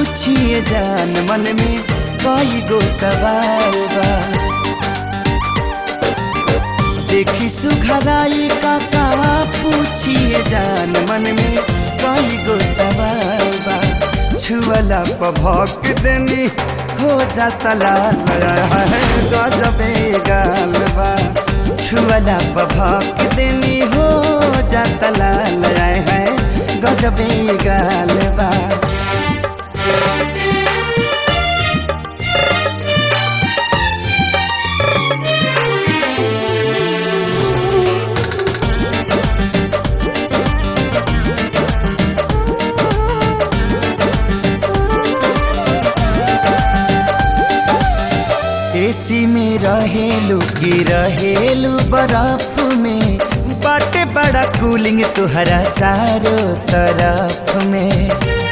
पूछिए जान मन में कई गो सवाल बा देखी सुघराई का का पूछिए जान मन में कई गो सवाल बा छुअला पभक देनी हो जाता लाल गजबे गाल बा छुअला पभक देनी हो जाता लाल है गजबे गाल बा एसी में रहेलू की रहेलू बर्फ में बाटे बड़ा कूलिंग तुहरा चारों तरफ में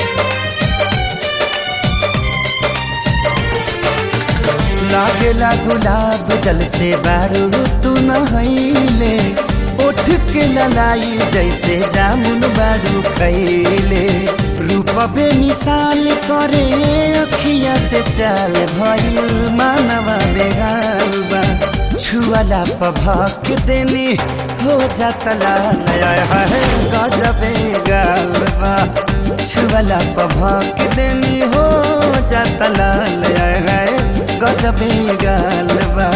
लागेला गुलाब जल से बारू तू नहैले उठ के ललाई जैसे जामुन बारू खैले रूप बे मिसाल करे अखिया से चाल भइल मानवा बेगाल बा छुअला पभक देनी हो जाता लाल है गजबे गाल बा छुअला पभक देनी हो जाता लाल है गजबे गाल बा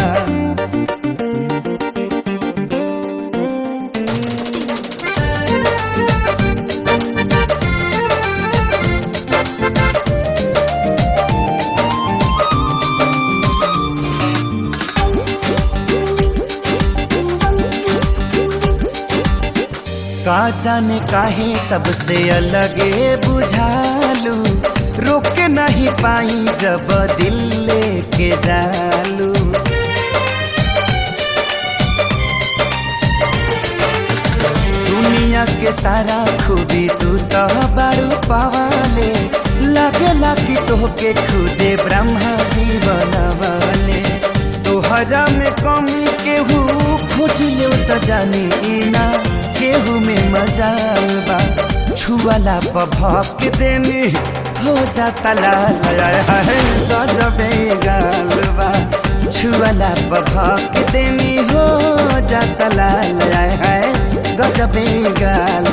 का जाने काहे सबसे अलगे बुझालू रोक नहीं पाई जब दिल लेके जालू दुनिया के सारा खूबी तू तो बारू पवाले लगेला कि तोहके खुदे ब्रह्मा जी बनवाले तोहरा में कमी केहू खोज ले तो जानी ना केहू में मजाल बा छुअला पभक देनी हो जाता लाल है गजबे गाल बा छुअला पभक देनी हो जाता लाल है गजबे गाल